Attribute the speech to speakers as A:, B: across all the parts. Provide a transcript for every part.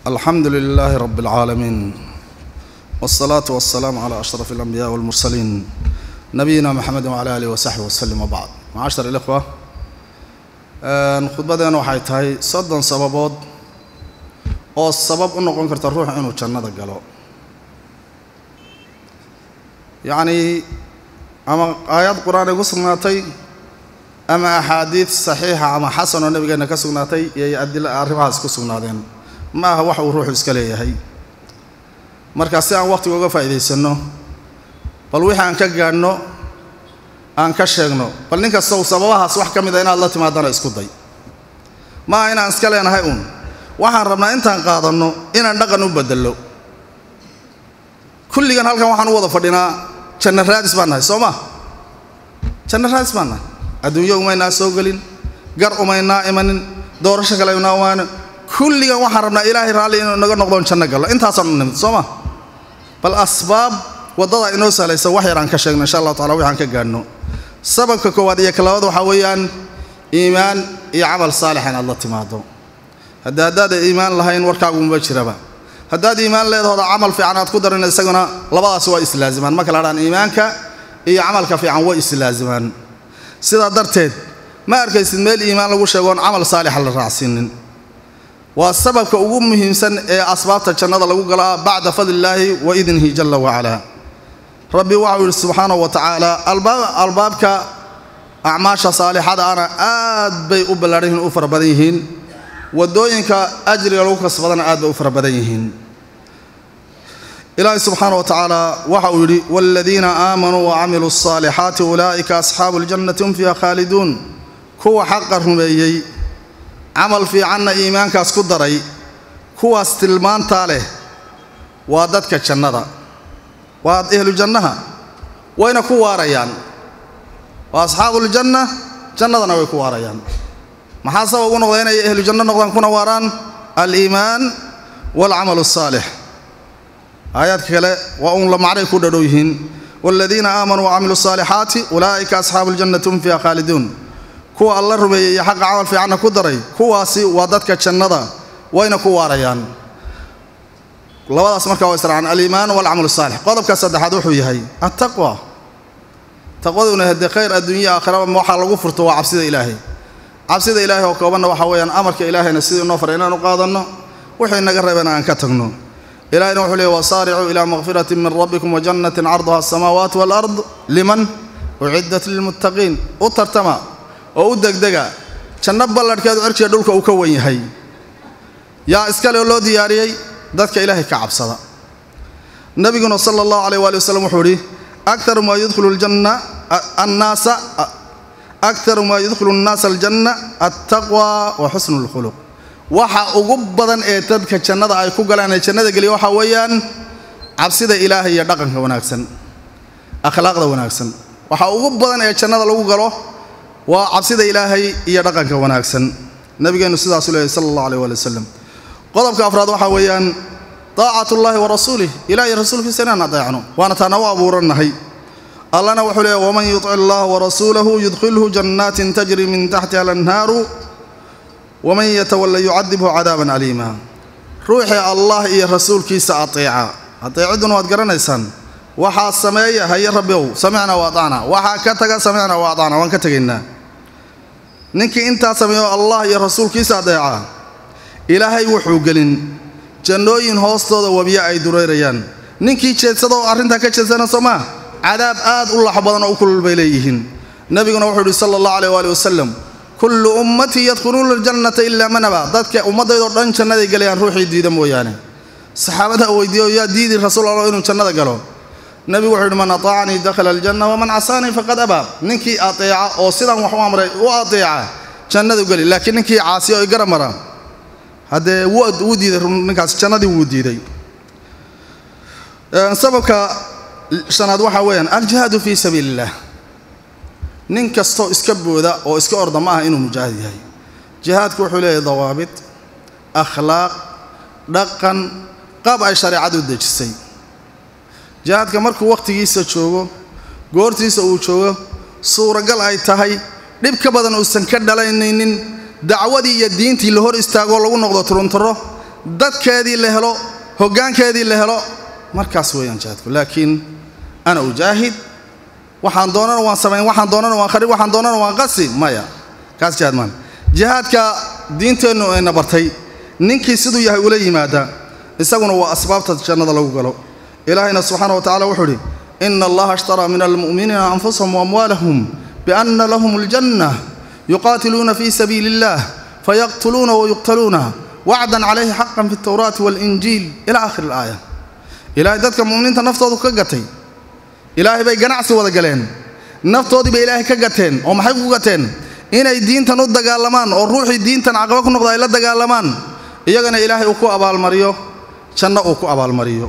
A: alxamdu lilaahi rab اlcaalamiin wالsalaatu wasalaamu calaa ashraf اlanbiyaءi wاlmursaliin nabiyina mxamedi wcala alih wasaxbi waslem wbacd macashar اlikhwa khudbadeena waxay tahay soddon sababood oo sabab u noqon karta ruux inuu jannada galo yacnii ama aayad qur-aan ay ku sugnaatay ama axaadiid saxiixa ama xasan oo nebigeenna ka sugnaatay iyay adila arrimahaas ku sugnaadeen ma aha wax uu ruuxu iska leeyahay marka si aan wakhtiga uga faa'iidaysanno bal wixii aan ka gaadhno aan ka sheegno bal nin kastow sababahaas wax ka mid a inaad la timaadana isku day ma aha inaan iska leenahay uun waxaan rabnaa intaan qaadanno inaan dhaqan u beddello kulligan halkan waxaan u wada fadhinaa janna raadis baan nahay soo ma janna raadis baan nahay adduunyo umaynaa soo gelin gar umaynaa imanin doorasho kale umaynaa waano kulligan waxaan rabnaa ilaahay raalli inuu naga noqdoon janno gallo intaasaan u nimid soo ma bal asbaab waddada inoo sahlaysa wax yar aan ka sheegno insha allahu tacala waxaan ka gaadhno sababka koowaad iyo kalabaad waxaa weeyaan iimaan iyo camal saalix inaad la timaado hadda haddaada iimaan lahayn warkaagumaba jiraba haddaad iimaan leedahooda camal fiican aad ku darin isaguna labadaas waa islaazimaan ma kala hadhaan iimaanka iyo camalka fiican way islaazimaan sidaa darteed ma arkaysid meel iimaan lagu sheegoon camal saalixa la raacsiinin waa sababka ugu muhiimsan ee asbaabta jannada lagu galaa bacda fadlillaahi wa idnihi jalla wacalaa rabbi waxau yidhi subxaanahu wa tacaala albaabka acmaasha saalixada ana aad bay u ballaadhan yihiin u fara badan yihiin waddooyinka ajriga lagu kasbadana aad bay u fara badan yihiin ilaahi subxaana wa tacaala waxa uu yidhi waaladiina aamanuu wacamiluu alsaalixaati ulaa'ika asxaabu ljannati hum fiiha khaaliduun kuwa xaqa rumeeyey camal fiicanna iimaankaas ku daray kuwaas tilmaantaa leh waa dadka jannada waa ehlu jannaha wayna ku waarayaan waa asxaabuuljanna jannadana way ku waarayaan maxaa sabab ugu noqda inay ehlu janno noqdaan kuna waaraan aliimaan waalcamal asaalix aayaadka kale waa uun la macray ku dhadhow yihiin waaladiina aamanuu wacamiluu asaalixaati ulaa'ika asxaabu ljannati hum fiiha khaaliduun kuwa alla rumeeyey iyo xaqa camal fiicanna ku daray kuwaasi waa dadka jannada wayna ku waarayaan labadaas markaa waa israacaan aliimaan waalcamal asaalix qodobka saddexaad wuxuu yahay attaqwa taqwaduna haddee khayr adduunya aakhiraba waxaa lagu furto waa cabsida ilaahay cabsida ilaahay oo koobanna waxaa weeyaan amarka ilaahayna sidii inoo faray inaanu qaadanno wixii naga reebana aan ka tagno ilahayna wuxuu leeyay wasaaricuu ilaa makfiratin min rabbikum wajannatin carduha asamaawaat waalard liman uciddat lilmuttaqiin u tartama oo u degdega janno balladhkeedu cirkiga dhulka uu ka wan yahay yaa iskale loo diyaariyey dadka ilaahay ka cabsada nabiguna sala allahu alayh waali wasalam wuxuu idhi akaru maa yudkhilu ljanna annaasa akaru maa yudkhilu annaasa aljanna altaqwa wa xusnu lkhuluq waxa ugu badan ee dadka jannada ay ku galaan ee jannada geliya waxaa weeyaan cabsida ilaahay iyo dhaqanka wanaagsan akhlaaqda wanaagsan waxa ugu badan ee jannada lagu galo waa cabsida ilaahay iyo dhaqanka wanaagsan nabigeennu sidaasu leeyahy sala allahu aleh waali wasalam qodobka afraad waxaa weeyaan daacatullaahi wa rasuulih ilaah iyo rasuulkiisa inaan adeecno waana taana u abuurannahay allana wuxuu leeyahy waman yutic allaha warasuulahu yudkhilhu jannaatin tajri min taxtiha alanhaaru waman yatawalla yucadibhu cadaaban aliima ruuxii allah iyo rasuulkiisa ateeca ateeciduna waad garanaysaan waxaa sameeya haye rabbiw samicna wa atacna waxaa ka taga samicna wa atacna waan ka tegaynaa ninkii intaa sameeyo allah iyo rasuulkiisa adeeca ilaahay wuxuu gelin jannooyin hoostooda wabiyo ay dureyrayaan ninkii jeedsada oo arrintaa ka jeedsana soo maa cadaab aad u lax badan oo u kulul bay leeyihiin nebiguna wuxuu yidhi sala allahu aleyh waali wasalam kullu ummatii yadkhuluuna aljannata ilaa man abaa dadka ummaddaydoo dhan jannaday gelayaan ruuxii diida mooyaane saxaabadaa weydiiyo yaa diidi rasuul allah inuu jannada galo nebigu wuxuu yidhi man ataacanii dakhala aljanna waman casaanii faqad abaa ninkii ateeca oo sidaan wax u amray u ateeca jannadu geli laakiin ninkii caasiya oo igara mara haddee wuu diiday ninkaas jannadii wuu diiday sababka shanaad waxaa weeyaan aljihaadu fii sabiili illah nin kastoo iska booda oo iska orda ma aha inuu mujaahid yahay jihaadku wuxuu leeyahay dawaabit akhlaaq dhaqan qaab ay shareecadu dejisay jihaadka markuu wakhtigiisa joogo goortiisa uu joogo suuragal ay tahay dhib ka badan uusan ka dhalaynaynin dacwadii iyo diintii la hor istaagoo lagu noqdo turuntaro dadkeedii la helo hoggaankeedii la helo markaas weeyaan jihaadku laakiin ana ujaahid waxaan doonana waan samayn waxaan doonana waan kharib waxaan doonana waan qasi maya kaas jihaad maan jihaadka diinteennu ayna bartay ninkii siduu yahay ula yimaada isaguna waa asbaabta jannada lagu galo ilaahayna subxaana wa tacala wuxuu idhi ina allaha ashtaraa min almu'miniina anfusahum waamwaalahum bianna lahum aljanna yuqaatiluuna fii sabiili illah fayaqtuluuna wayuqtaluuna wacdan calayhi xaqan fi altawraati waalinjiil ila aakhiri alaaya ilaahay dadka mu'miniinta naftoodu ka gatay ilaahay bay ganacsi wada galeen naftoodii bay ilaahay ka gateen oo maxay ku gateen inay diintan u dagaalamaan oo ruuxii diintan caqaba ku noqda ay la dagaalamaan iyagana ilaahay uu ku abaalmariyo janno uu ku abaalmariyo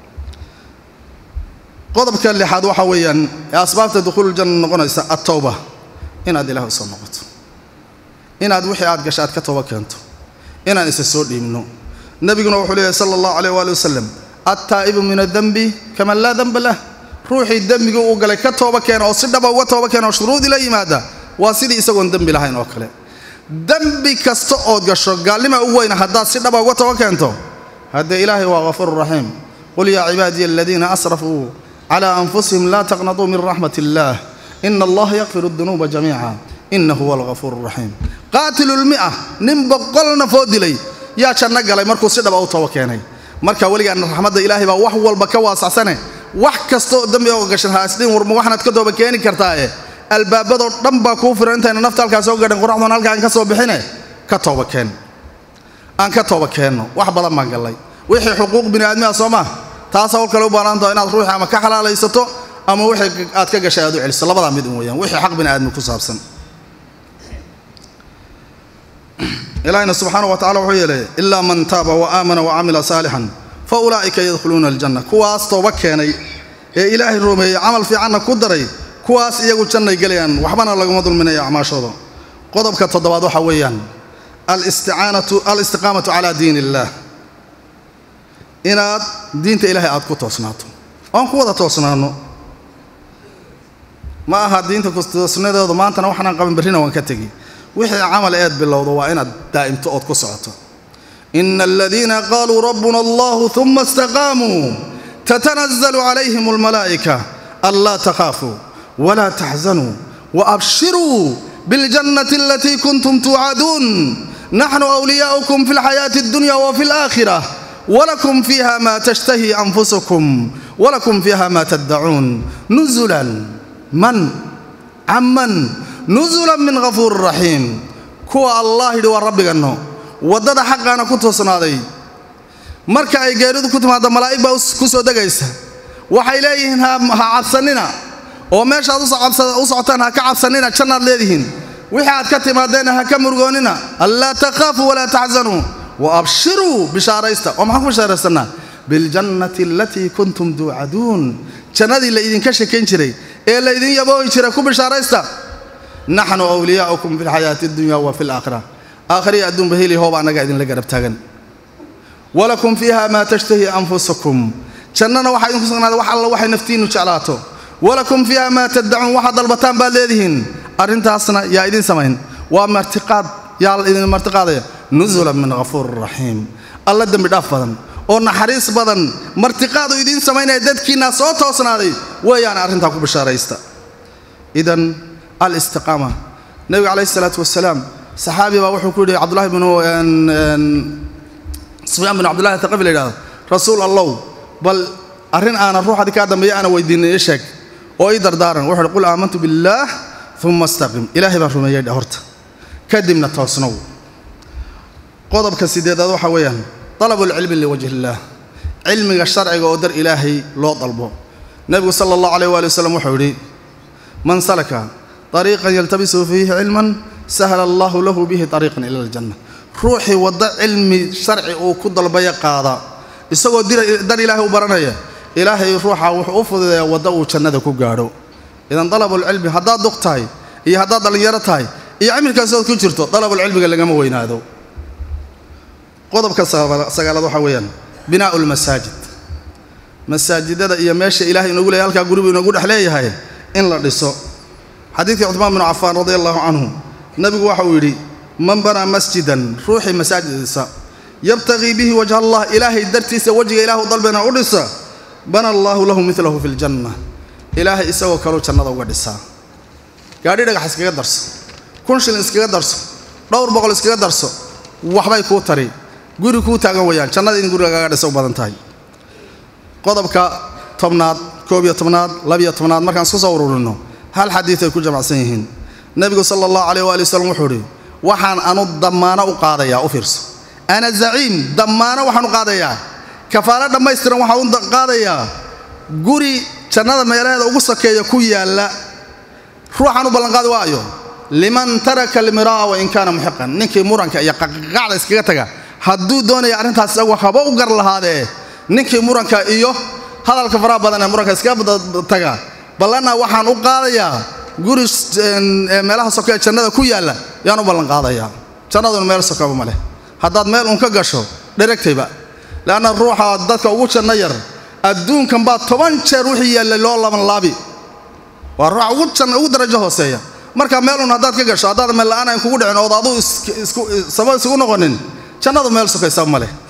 A: qodobka lixaad waxaa weeyaan ee asbaabta dukhuululjanna noqonaysa attawba inaad ilaah u soo noqoto inaad wixii aad gasha aad ka tooba keento inaan isa soo dhiibno nebiguna wuxuu leeyahy sala allahu calayh waali wasalam attaa'ibu min addenbi kaman laa denba lah ruuxii dembigii uu galay ka tooba keena oo si dhaba uga tooba keena oo shuruudii la yimaada waa sidii isagoon dembi lahayn oo kale dembi kasta ood gasho gaalnima u weyna haddaad si dhaba uga tooba keento haddee ilaahay waa ghafuuru raxiim qul yaa cibaadiya aladiina asrafuu calaa anfusihim laa taqnatuu min raxmat illaah ina allaha yakfiru dunuuba jamiica ina huwa alghafuuru raxiim qaatilulmi'a nin boqol nafoo dilay yaa janno galay markuu si dhaba u tooba keenay marka weligaana raxmadda ilaahay baa wax walba ka waasacsane wax kastaoo dembi oo gashan haasdhin warma waxaanaad ka tooba keeni kartaae albaabadoo dhan baa kuu firan intayna nafta halkaa soo gadhan qoraxdoon halkaan ka soo bixine ka tooba keen aan ka tooba keenno wax badan baan gallay wixii xuquuq bini aadmiha soo maa taas hawl kale u baanaantaho inaad ruuxii ama ka xalaalaysato ama wixii aad ka gashay aad u celiso labadaa mid un weeyaan wixii xaq bini aadmi ku saabsan ilaahina subxaana wa tacala wuxuu yeelay ilaa man taaba wa aamana wa camila saalixan fa ulaa'ika yadkhuluuna aljanna kuwaas tooba keenay ee ilaahay rumeeyey camal fiicanna ku daray kuwaas iyagu jannay gelayaan waxbana laguma dulminayo acmaashooda qodobka toddobaad waxaa weeyaan alisticaanatu alistiqaamatu calaa diin illaah inaad diinta ilaahay aad ku toosnaato oon ku wada toosnaanno ma aha diinta kutoosnadeedu maantana waxanaan qaban berrina waan ka tegi wixii camal eed bilowdo waa inaad daa'imto ood ku socoto ina aladiina qaaluu rabbuna allahu uma istaqaamuu tatanazlu calayhim almalaa'ika anlaa takhaafuu walaa taxzanuu waabshiruu biاljannati alatii kuntum tuucaduun naxnu wliyaa'ukum fi اlxayaati اddunya wafi اlaakhira wlakum fiiha ma tashtahi anfusukum walakum fiiha ma taddacuun nuzulan man camman nuzulan min ghafuuri raxiim kuwa allah yidhi waa rabbiganno waddada xaqaana ku toosnaaday marka ay geeridu ku timaaddo malaa'ig baa ku soo degaysa waxay leeyihiin ha cabsannina oo meeshaad u socotaan ha ka cabsannina jannaad leedihiin wixii aad ka timaadeenna ha ka murugoonnina anlaa takhaafuu walaa taxzanuu waabshiruu bishaaraysta oo maxaan ku bishaaraysanaa biاljannati alatii kuntum tuucaduun jannadii la idinka sheekayn jiray ee la idin yaboohi jiray ku bishaaraysta naxnu wliyaa'ukum fi lxayaati اddunya wa fi alaakhira aakhiriya adduunba heli hooba annaga idinla garab taagan walakum fiiha maa tashtahi anfusukum jannana waxaa idinku sugnaaday wax alla waxay naftiinnu jeclaato walakum fiiha maa taddacuun waxaad dalbataan baad leedihiin arrintaasna yaa idin samayn waa martiqaad yaa idin martiqaadaya nusulan min ghafuuri raxiim alla dembi dhaaf badan oo naxariis badan martiqaadu idiin samaynaya dadkiinaa soo toosnaaday weeyaan arrintaa ku bishaaraysta idan alistiqaama nebiga calayhi isalaatu wasalaam saxaabi baa wuxuu ku yidhi cabdullahi bnu sufyaan binu cabdullahi taqafi la yidhahdo rasuul allow bal arrin aanan ruuxadii kaa dambeeya aana weydiinay ii sheeg oo ii dardaaran wuxuu uhi qul aamantu billaah uma astaqim ilaahay baan rumeeyey dhe horta kadibna toosnow qodobka sideedaad waxaa weeyaan dalabulcilmi liwajhi illaah cilmiga sharciga oo dar ilaahay loo dalbo nebigu sala allahu alayh waali wasalam wuxuu yidhi man salaka طariiqan yaltabisu fiihi cilman sahla allahu lahu bihi طariiqan ila aljanna ruuxii waddo cilmi sharci uu ku dalbaya qaada isagoo dar ilaahay u baranaya ilaahay ruuxa wuxuu u fududeeyaa waddo uu jannada ku gaadho idan dalabulcilmi haddaad duq tahay iyo haddaad dhallinyaro tahay iyo cimilkaasood ku jirto dalabulcilmiga lagama weynaado qodobka sagaalaad waxaa weeyaan binaa'u lmasaajid masaajidada iyo meesha ilahay inoogu leeyahy halkaa guribu inoogu dhex leeyahay in la dhiso xadiidkii cuثmaan binu cafaan radi allahu canhu nebigu waxa uu yidhi man banaa masjidan ruuxii masaajid dhisa yabtagii bihi wajha allah ilaahay dartiisa wejiga ilaahu dalbena u dhisa bana allaahu lahu milahu fi ljanna ilaahay isagoo kaleu jannada uga dhisaa gaadhi dhagax iskaga darso kun shilin iskaga darso dhowr boqol iskaga darso waxbay kuu tari guri kuu taagan wayaan jannada in gurigagaaga dhisa u badan tahay qodobka tobnaad koob iyo tobnaad labiyo tobnaad markaan isku soo ururinno hal xadiid ay ku jamacsan yihiin nebigu sala allahu caleyh waali wasalam wuxuu idhi waxaan anu dammaano u qaadayaa u fiirso ana zaciim dammaano waxaan u qaadayaa kafaalo dhammaystiran waxaan u qaadayaa guri jannada meelaheeda ugu sakeeya ku yaalla ruuxaan u ballanqaadi waayo liman taraka almiraa wa in kaana muxiqan ninkii muranka iyo qaqacda iskaga taga hadduu doonaya arrintaas isagu haba u gar lahaadee ninkii muranka iyo hadalka faraha badan ee muranka iskaga taga ballanna waxaan u qaadayaa guri meelaha soke ee jannada ku yaalla yaan u ballanqaadayaa jannaduna meel sokaba ma leh haddaad meel uun ka gasho dheragtayba leanna ruuxa dadka ugu janno yar adduunkan baa toban jeer wixii yaallay loo laban laabi waa ruuxa ugu janna ugu darajo hooseeya marka meel uun haddaad ka gasho haddaad meel la'aan ayn kugu dhicin ood aduu saba isugu noqonin jannadu meel sokaysaba ma leh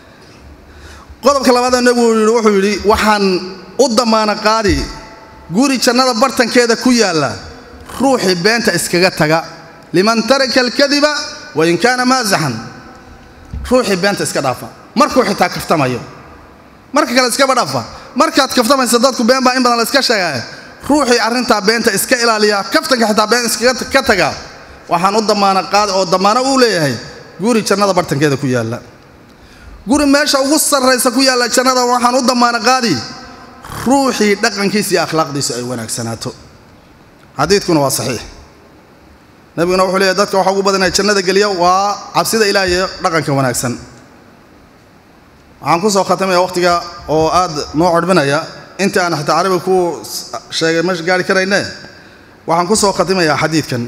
A: qodobka labaadee nebigu yidhi wuxuu yidhi waxaan u damaana qaadi guri jannada bartankeeda ku yaalla ruuxii beenta iskaga taga liman taraka alkadiba wain kaana maasaxan ruuxii beenta iska dhaafa markuu xitaa kaftamayo marka kale iskaba dhaafa markaad kaftamaysa dadku been baa in badan la iska sheegaya ruuxii arrintaa beenta iska ilaaliya kaftanka xitaa been iskaga taga waxaan u damaana qaadi oo damaano uu leeyahay guri jannada bartankeeda ku yaalla guri meesha ugu sarraysa ku yaalla jannada waxaan u damaana qaadi ruuxii dhaqankiisa iyo akhlaaqdiisu ay wanaagsanaato xadiidkuna waa saxiix nebiguna wuxuu leeyahy dadka waxa ugu badanaya jannada geliya waa cabsida ilaah iyo dhaqanka wanaagsan waxaan ku soo khatamaya wakhtiga oo aad noo codhbinaya inta aan xataa carabi ku sheegay ma gaari karayne waxaan ku soo khatimayaa xadiidkan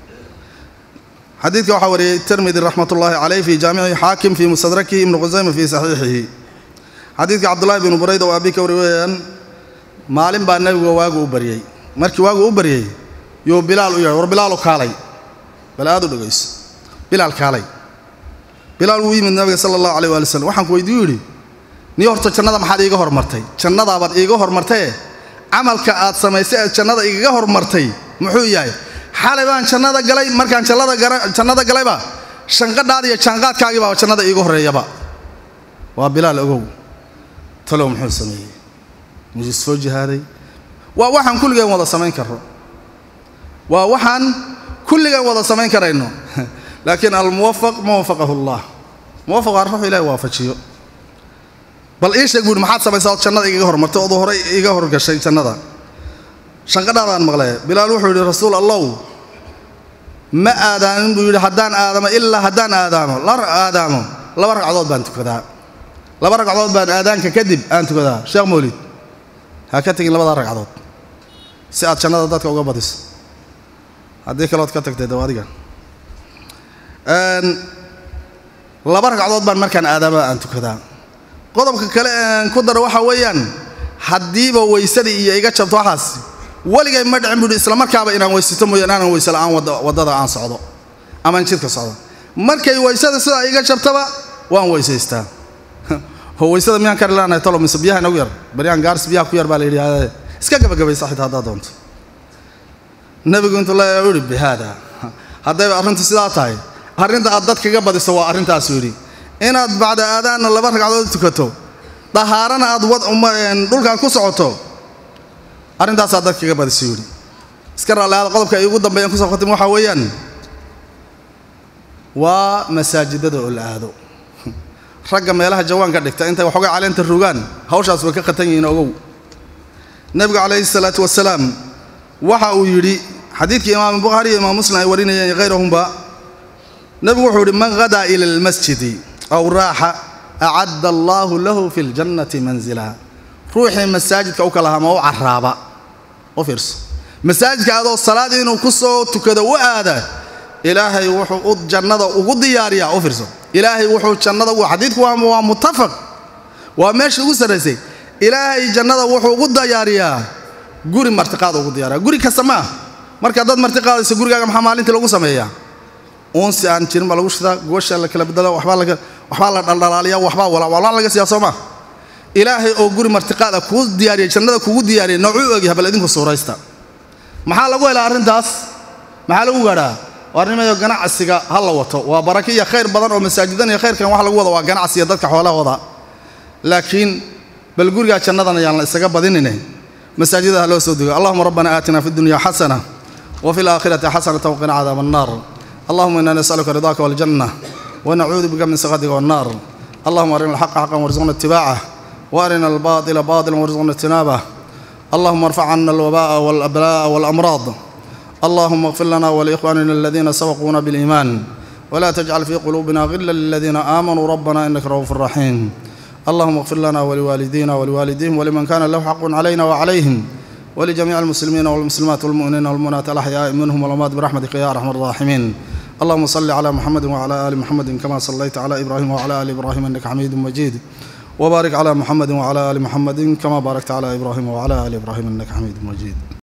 A: xadiidka waxaa wariyey tirmidi raxmat ullaahi caleyh fi jaamici xaakim fii mustadrakihi ibnu qusayma fii saxiixihi xadiidka cabdullahi binu burayda oo aabi ka wari weeyaan maalin baa nebiga waagu u baryey markii waagu u baryey yuu bilaal u yeedhay war bilaalu kaalay bal aad u dhegayso bilaal kaalay bilaal wuu yimid nabiga sala allahu aleyh waali slam waxaan ku weydiiyu yidhi nii horta jannada maxaad iiga hormartay jannadaabaad iiga hormartaye camalka aad samaysay eed jannada igaga hormartay muxuu yahay xalay baan jannada galay markaan jannada galayba shanqadhaada iyo jaanqaadkaagii baa jannada iiga horreeyaba waa bilaal ogow talow muxuu sameeyey musu soo jihaaday waa waxaan kulligeen wada samayn karno waa waxaan kulligeen wada samayn karayno laakiin almuwafaq ma wafaqahu allah muwafaq waa ruux ilahi waafajiyo bal ii sheeg buuhi maxaad samaysaa ood jannada igaga hormartay ood horey iga horgashay jannada shanqadhaadaan maqlee bilaal wuxuu yidhi rasuul allow ma aadaamin buu yidhi haddaan aadamo ilaa haddaan aadaamo la aadaamo laba ragcadood baan tukadaa laba ragcadood baan aadaanka kadib aan tukadaa sheekh mawlid ha ka tegin labadaa ragcadood si aad jannada dadka uga badiso haddii kalood ka tagtay daw adiga laba ragcadood baan markaan aadaama aan tukadaa qodobka kale aan ku daro waxaa weeyaan haddiiba weysadii iyo iga jabto waxaas weligay ma dhicin buuhi isla markaaba inaan weysato mooyaan aanan weyse la'aan waddada aan socdo amaan jidka socdo markay weysada sidaa iga jabtaba waan weysaystaa oo weysada miyaan kari laanahay talo mise biyaha inagu yar baryaan gaaris biyaha ku yar baa la yidhi iska gabagabaysa xitaa haddaad doonto nebigu intuu la yidhi bihaada haddayba arrintu sidaa tahay arrinta aad dad kaga badiso waa arrintaasuu yidhi inaad bacda aadaanna laba ragcadood tukato dahaarana aad dhulkaad ku socoto arrintaasaa dad kaga badiso yidhi iska raalliaada qodobka ay ugu dambeeyaan kusoo khatim waxaa weeyaan waa masaajidada oo la aado ragga meelaha jawaanka dhigta intay waxoogay caleenta rogaan hawshaas way ka khatan yihiin ogow nebigu calayhi salaatu wasalaam waxa uu yidhi xadiidkii imaam bukhaari iyo imaam muslim ay warinayeen iyo hayrahumba nebigu wuxuu yidhi man hadaa ila almasjidi aw raaxa acadda allaahu lahu fi ljannati manzila ruuxii masaajidka u kala hama u caraaba u fiirso masaajidka adoo salaad inuu ku soo tukado u aada ilaahay wuxuu u jannada ugu diyaariyaa u fiirso ilaahay wuxuu jannada u xadiidku waa muttafaq waa meesha ugu sarraysay ilaahay jannada wuxuu ugu diyaariyaa guri martiqaada ugu diyaariyaa guri kasta ma ah marka dad martiqaadayso gurigaaga maxaa maalintii lagu sameeyaa uunsi aan jirin baa lagu shidaa goosha la kala bedelo waxbaa laga waxbaa la dhaldhalaaliya waxbaa walawalaa laga siiyaa soo maa ilaahay oo guri martiqaada kuu diyaariyey jannada kugu diyaariyey noocuu ogyahay bal idinku suuraysta maxaa lagu helaa arrintaas maxaa lagu gaadhaa waarnimayo ganacsiga ha la wato waa baraka iyo khayr badan oo masaajidan iyo khayrkan wax lagu wada waa ganacsiga dadka xoolahooda laakiin bal gurigaa jannadan ayaan la isaga badinine masaajida ha loo soo dego allahuma rabbana aatina fi dunya xasana wa fi laakhirati xasanata waqina cadaaba annaar allahuma ina nasaluka ridaaka waljanna wanacuudu bika min sakhatika wannaar allahuma arina alxaqa xaqan warzuqna itibacah وارنا الباطل باطلا وارزقنا اجتنابه اللهم ارفع عنا الوباء والابلاء والامراض اللهم اغفر لنا ولاخواننا الذين سبقونا بالايمان ولا تجعل في قلوبنا غلا للذين امنوا ربنا انك رؤوف رحيم اللهم اغفر لنا ولوالدينا ولوالديهم ولمن كان له حق علينا وعليهم ولجميع المسلمين والمسلمات والمؤمنين والمؤمنات الاحياء منهم والاموات برحمتك يا ارحم الراحمين اللهم صل على محمد وعلى ال محمد كما صليت على ابراهيم وعلى ال ابراهيم انك حميد مجيد وبارك على محمد وعلى ال محمد كما باركت على ابراهيم وعلى ال ابراهيم انك حميد مجيد